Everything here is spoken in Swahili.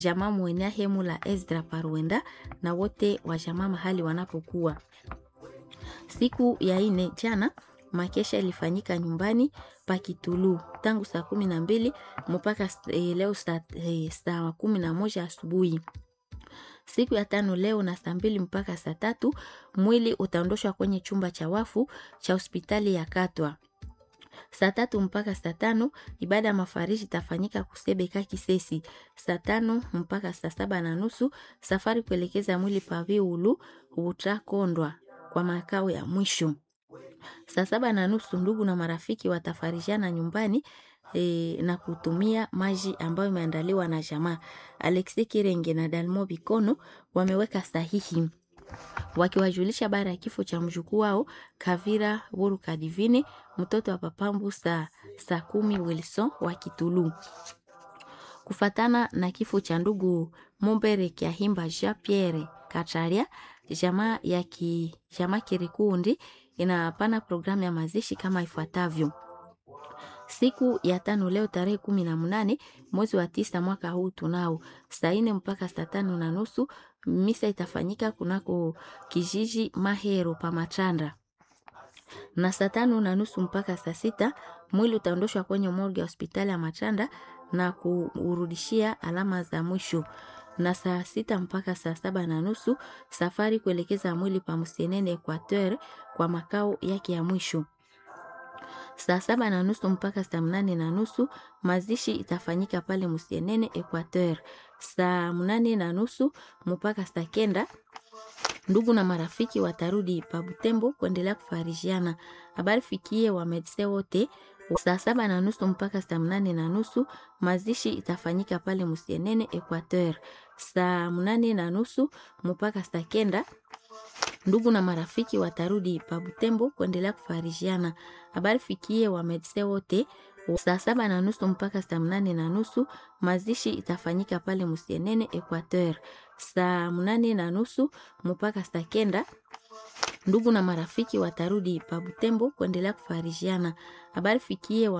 jamaa mwenea hemu la Ezra Paruenda na wote wa jamaa mahali wanapokuwa. Siku ya ine jana makesha ilifanyika nyumbani pa Kitulu tangu saa kumi na mbili mpaka e, leo saa, e, saa kumi na moja asubuhi. Siku ya tano leo na saa mbili mpaka saa tatu mwili utaondoshwa kwenye chumba cha wafu cha hospitali ya Katwa. Saa tatu mpaka saa tano ibada ya mafariji itafanyika Kusebeka Kisesi. Saa tano mpaka saa saba na nusu safari kuelekeza mwili pa Viulu utakondwa kwa makao ya mwisho. Saa saba na nusu ndugu na marafiki watafarijana nyumbani e, na kutumia maji ambayo imeandaliwa na jamaa. Alexi Kirenge na Dalmo Bikono wameweka sahihi wakiwajulisha baada ya kifo cha mjukuu wao Kavira Wuru Kadivine, mtoto wa Papambu saa saa kumi Wilson wa Kitulu. Kufatana na kifo cha ndugu Mumbere Kiahimba Jean Pierre Kataria, jamaa ya ki, jamaa Kirikundi inapana programu ya mazishi kama ifuatavyo. Siku ya tano leo tarehe kumi na mnane mwezi wa tisa mwaka huu tunao saa nne mpaka saa tano na nusu misa itafanyika kunako kijiji Mahero pa Matanda, na saa tano na nusu mpaka saa sita mwili utaondoshwa kwenye morgue ya hospitali ya Matanda na kuurudishia alama za mwisho na saa sita mpaka saa saba na nusu safari kuelekeza mwili pa Msenene Equateur kwa makao yake ya mwisho. Saa saba na nusu mpaka saa mnane na nusu mazishi itafanyika pale Msenene Equateur. Saa mnane na nusu mpaka saa kenda ndugu na marafiki watarudi pa Butembo kuendelea kufarijiana. Habari fikie wa medse wote saa saba na nusu mpaka saa mnane na nusu mazishi itafanyika pale Musienene Equateur. Saa mnane na nusu mpaka saa kenda ndugu na marafiki watarudi pa Butembo kuendelea kufarijiana. Habari fikie wa medse wote saa saba na nusu mpaka saa mnane na nusu mazishi itafanyika pale Musienene Equateur. Saa mnane na nusu mpaka saa kenda ndugu na marafiki watarudi pa Butembo kuendelea kufarijiana. Habari fikie wa